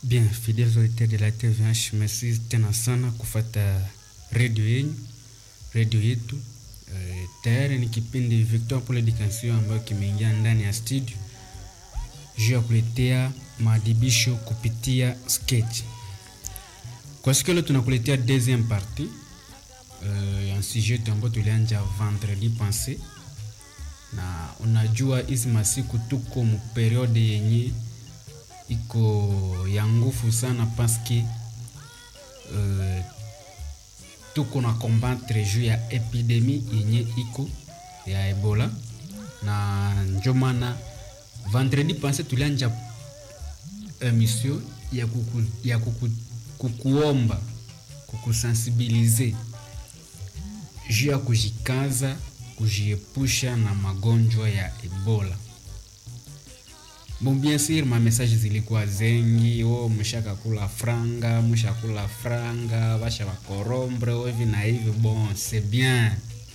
Bien, fidèles auditeurs de la TVH, merci tena sana kufata redio yenyu, redio yetu. E, tayari ni kipindi Victor pour l'Education ambayo kimeingia ndani ya studio juu ya kuletea maadibisho kupitia sketch. Kwa siku leo tunakuletea deuxième partie uh, ya sujet ambayo tulianja vendredi passé, na unajua hizi masiku tuko mu periode yenye iko ya nguvu sana paske uh, tuko na combattre juu ya epidemi yenye iko ya Ebola, na njo maana vendredi passé tulianja emission ya, kuku, ya kuku, kukuomba kukusensibilize juu ya kujikaza kujiepusha na magonjwa ya Ebola. Bon, bien sûr ma message zilikuwa zengi, oh, mshakakula franga, mshakula franga, basha bakorombre hivi na hivi. Bon, c'est bien,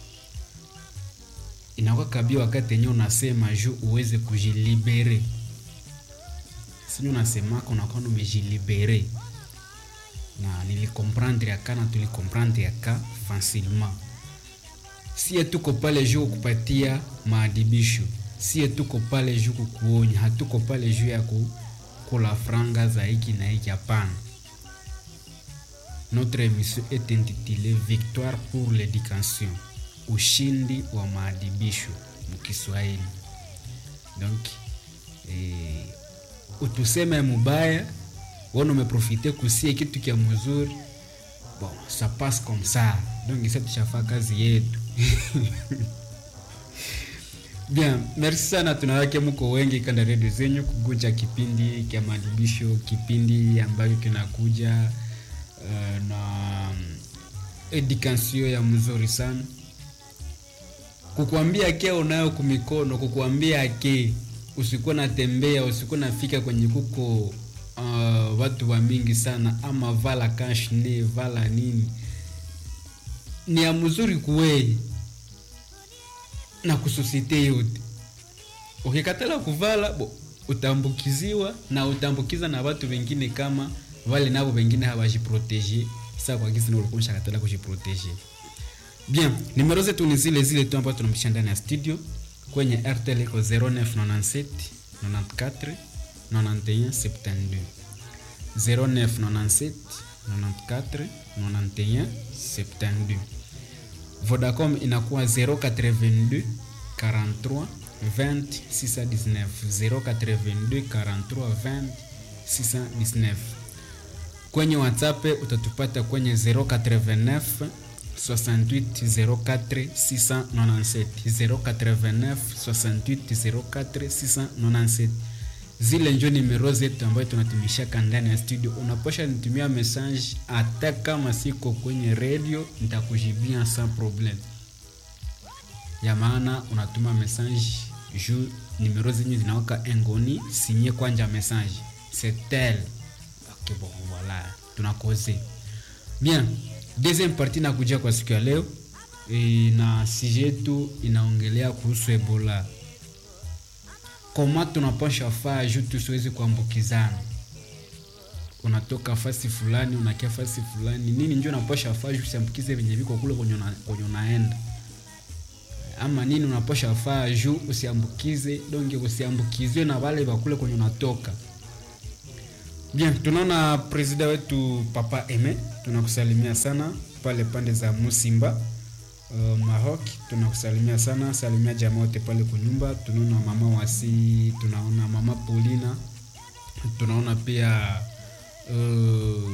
inakuwa kabia wakati yenyewe unasema juu uweze kujilibere, sini unasemaka unakuwa umejilibere, na nilikomprendre yaka na tulikomprendre yaka facilement. Sie tuko pale juu kupatia maadibisho sie tuko pale juu kukuonya, hatuko pale juu ya kukula franga za hiki na hiki. Hapana, notre émission est intitulée Victoire pour l'éducation, ushindi wa maadibisho mukiswahili. Donc eh, utuseme mubaya wana umeprofite kusie kitu kya mzuri, bon ça passe comme ça. Donc sasa tushafaa kazi yetu Bien, merci sana, tunawake mko wengi kanda redio zenyu kuguja kipindi kya maadibisho, kipindi ambayo kinakuja uh, na edukasio ya mzuri sana, kukuambia ke unayo kumikono, kukuambia ke usikuwa natembea, usikuwa nafika kwenye kuko uh, watu wa mingi sana, ama vala kashne vala nini, ni ya mzuri kuwei na kusosiete yote. Ukikatala kuvala bo, utambukiziwa na utambukiza na watu wengine, kama wale nabo wengine hawajiprotege. Sasa kwa gizi ulikuwa katala kujiprotege. Bien, numero zetu ni zile zile tu ambazo tunampisha ndani ya studio kwenye RTL iko 0997 94 91 72 0997 94 91 72 Vodacom inakuwa 082 43 20 619 082 43 20 619. Kwenye WhatsApp utatupata kwenye 089 68 04 697 089 68 04 697. Zile njo nimero zetu ambayo tunatumishaka ndani ya studio. Unaposha nitumia message, hata kama siko kwenye radio nitakujibia sans problem. Ya maana unatuma message juu nimero zenyu zinawaka engoni, sinye kwanja message c'est tel. Okay, bon voilà, tunakoze bien. Deuxième partie nakuja kwa siku ya leo e, na sujet yetu inaongelea kuhusu Ebola koma tunapasha faa juu tusiwezi kuambukizana. Unatoka fasi fulani unakia fasi fulani nini, njo unapasha faa juu usiambukize venye viko kule kwenye unaenda, ama nini unapasha faa juu usiambukize donge, usiambukizwe na wale bakule kwenye unatoka. Bien, tunaona presida wetu Papa Eme, tunakusalimia sana pale pande za Musimba Uh, Maroc tunakusalimia sana, salimia jamaa wote pale kunyumba. Tunaona mama Wasi, tunaona mama Paulina, tunaona pia uh,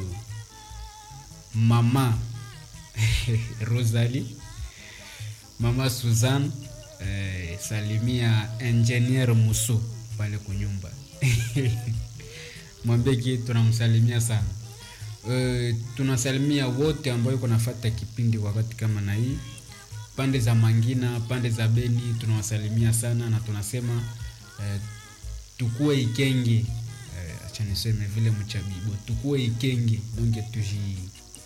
mama Rosalie, mama Suzanne eh, salimia engineer Muso pale kunyumba mwambeki tunamsalimia sana. Uh, tunasalimia wote ambao yuko nafuata kipindi wakati kama na hii pande za Mangina, pande za Beni tunawasalimia sana na tunasema uh, tukue ikenge uh, acha niseme vile mchabibo, tukue ikenge donge tuji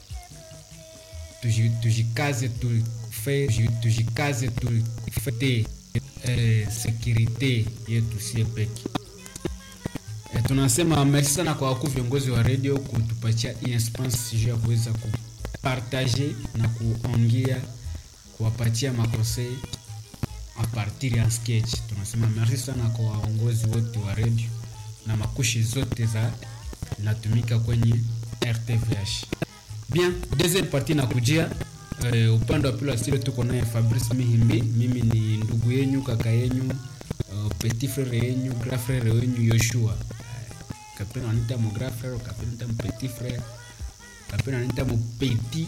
tuji tujikaze tufe tujikaze tufete uh, sekirite yetu sie peke tunasema merci sana kwa wakuu viongozi wa radio kutupatia hii espace juu ya kuweza kupartage na kuongea kuwapatia makonsei a partir ya sketch. Tunasema merci sana kwa waongozi wote wa radio na makushi zote za natumika kwenye RTVH. Bien, deuxième partie na kujia uh, upande wa pili wa studio tuko naye Fabrice Mihimbi. Mimi ni ndugu yenyu, kaka yenyu, uh, petit frere yenyu, grand frere wenyu Yoshua. Uh, kapena wanita mo grand frere, kapena wanita mo petit frere, kapena wanita mo petit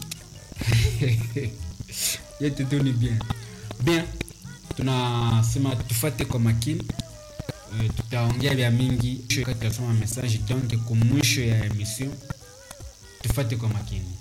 yetu tu ni bien bien, tunasema tufate kwa makini uh, tutaongea vya mingi wakati tunasoma message donc kwa mwisho ya emission tufate kwa makini